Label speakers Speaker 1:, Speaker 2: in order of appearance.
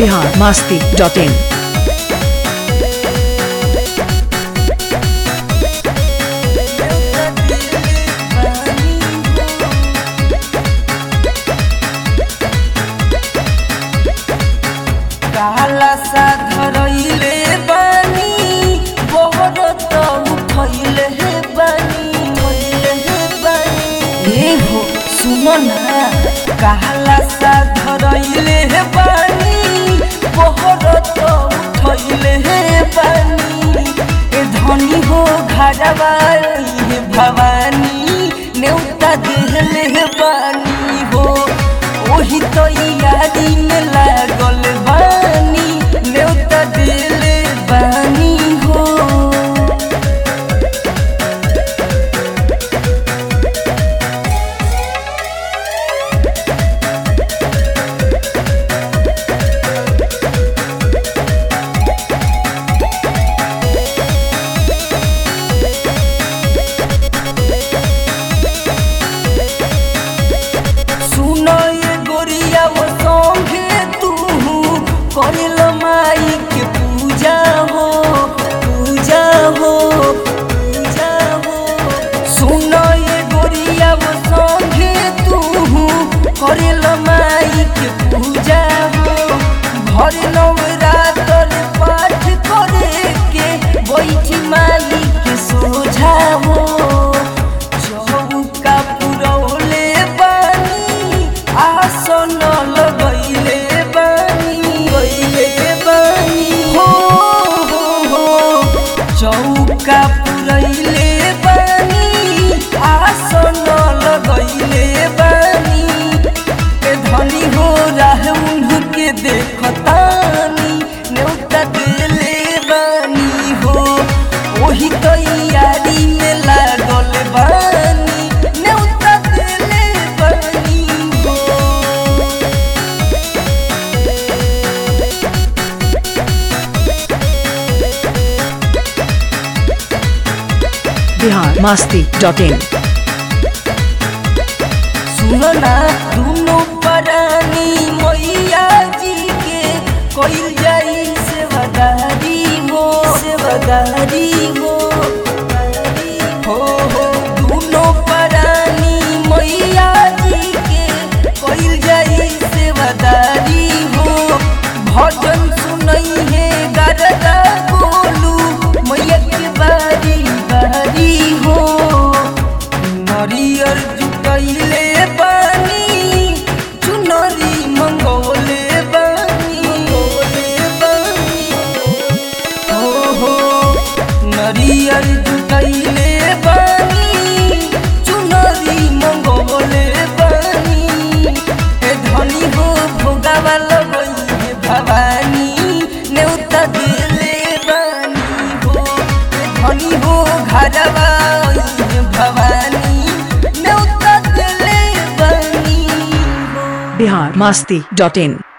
Speaker 1: Bihar Masti dot in
Speaker 2: काला सा धरइले बानी बोहर त उठइले हे बानी उठइले हे बानी ए हो सुनो ना काला सा धरइले हे बानी बोहर त उठइले हे बानी ए धनी हो घरवा हे भवानी नेउता देहले हे बानी हो ओही तो यारी में लागल बानी नेउता दिले बानी हो सुनो ये गोरिया वो संगे तू करिल माई के पूजा हो पूजा हो पूजा हो सुनो ये गोरिया वो संगे तू करिल माई के पूजा हो घर नवरात्र पाठ करे के बैठी माई के सोझा हो चौका पुरौले बानी आसन लगैले बानी गैले बानी हो हो हो चौका पुरैले बानी आसन लगैले बानी ए धनी हो राह उनके देखतानी नेउता दिले बानी हो ओही तो यारी में लागल बानी नेउता दिले बानी हो
Speaker 1: बिहार मास्ती डॉट इन
Speaker 2: सुनो ना दुनो परानी मैया जी के कोइल जाई सेवादारी हो सेवादारी हो हो हो दुनो परानी मैया जी के कोइल जाई सेवादारी हो भजन सुनई है गरदा बोलू मैया के बारी बारी हो नरियर जुटैले बानी चुनरी मंगोले बानी मंगोले बानी हो हो नरियर जुटैले बानी चुनरी मंगोले बानी ए धनी हो भोगावा लगई हे भवानी नेउता दिले बानी हो ए धनी हो घरवा हे भवानी नेउता दिले बानी हो
Speaker 1: बिहार मास्ती डॉट इन